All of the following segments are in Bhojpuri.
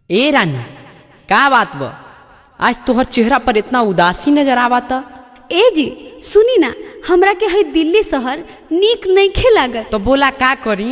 ए रानी का बात बा आज तोहर चेहरा पर इतना उदासी नजर आवता ए जी सुनी ना हमरा के है दिल्ली शहर नीक नइखे लागत तो बोला का करी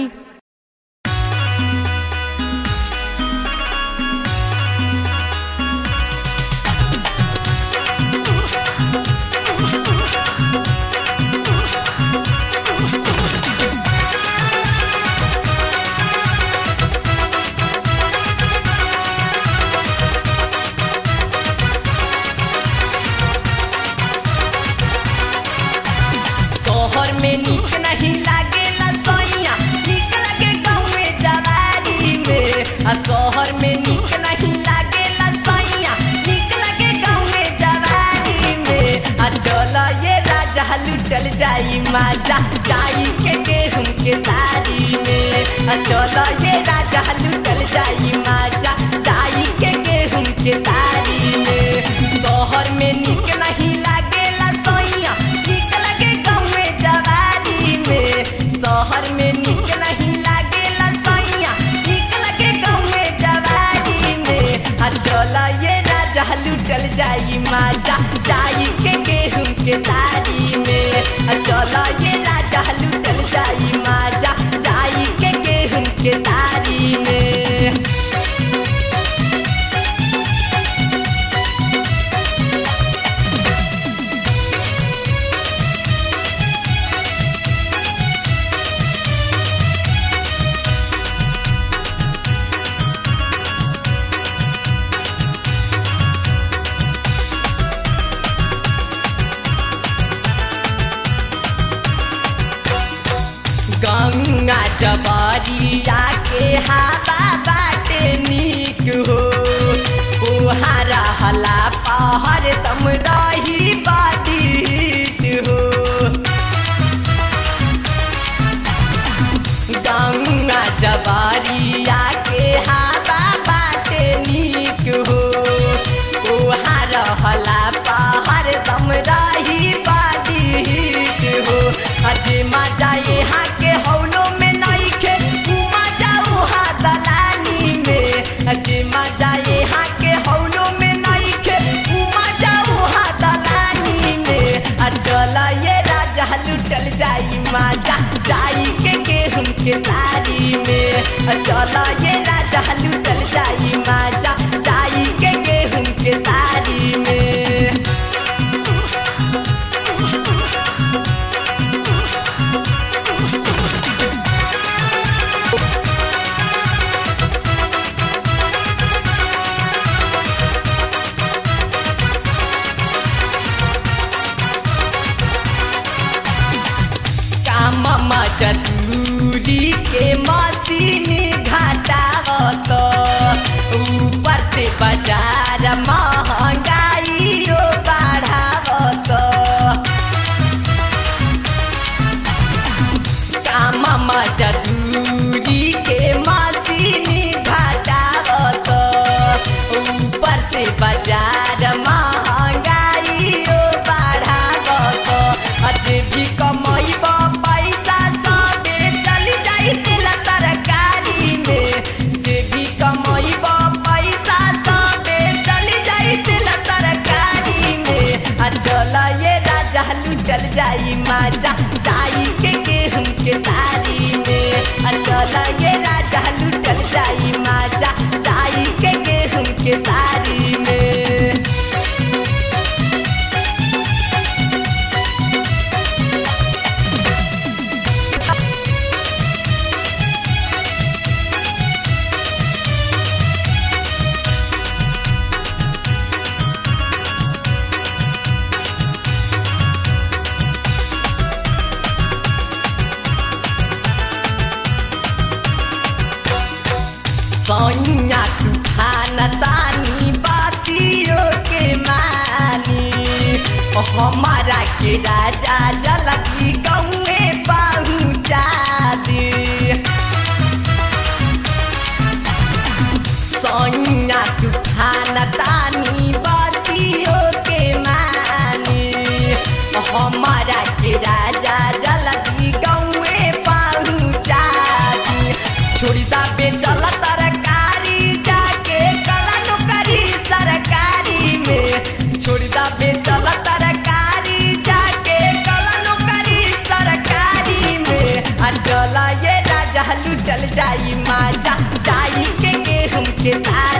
शहर में नीक नहीं लागेला सैया नीक लगे गाँव में जवारी में आ शहर में नीक नहीं लागेला सैया नीक लगे गाँव में जवारी में आ चल ये राजा लुटल जाई माजा जाई के गेहूं के तारी में आ चल ये राजा लुटल जाई माजा जाई के गेहूं के तारी में शहर में नीक नहीं लागेला सैया नीक लगे गाँव में जवारी में शहर में नीक नहीं लागेला सैया नीक लगे गाँव में जवारी में आ चल ये राजा लुटल जाई माजा जाई के गेहूं के तारी में आ चल ये राजा लुटल जाई माजा जाई के गेहूं के तारी में गंगा जबरिया के हवा बाटे नीक हो उहारा हला पहर तम रही बादित हो गंगा जबरिया के हवा बाटे नीक हो उहारा हला पहर तम रही बादित हो अजे मजा यहाँ के हौलो में नहीं खे मजा उहाँ दलानी में अजे मजा यहाँ के हौलो में नहीं खे मजा उहाँ दलानी में आ चल ये राजा लुटल जाई मजा जाई के गेहूं के तारी में आ चल ये राजा लुटल जाई मजा जाई के गेहूं के तारी में काम मजदूरी के मशीन घटावत ऊपर से बाजार महंगाई बढ़ावत काम मजदूरी के मशीन घटावत ऊपर से बाजार महंगाई बढ़ावत अजे भी कमैब पैसा सबे चली जाई तेल तरकारी में जे भी कमैब पैसा सबे चली जाई तेल तरकारी में आ चल ये राजा लुटल जाई माजा जाई के गेहूं के तारी में आ चल ये राजा लुटल जाई माजा जाई के गेहूं के तारी में सैया तूफान तानी बातियों के मानी हमारा के राजा जलकी गौए पहुँचा दी सैया तूफान तानी बातियों के मानी हमारा के राजा जलकी गौए पहुँचा दी छोड़ी दा बेचल तरकारी जाके का जाई माजा जाई के गेहूं के तार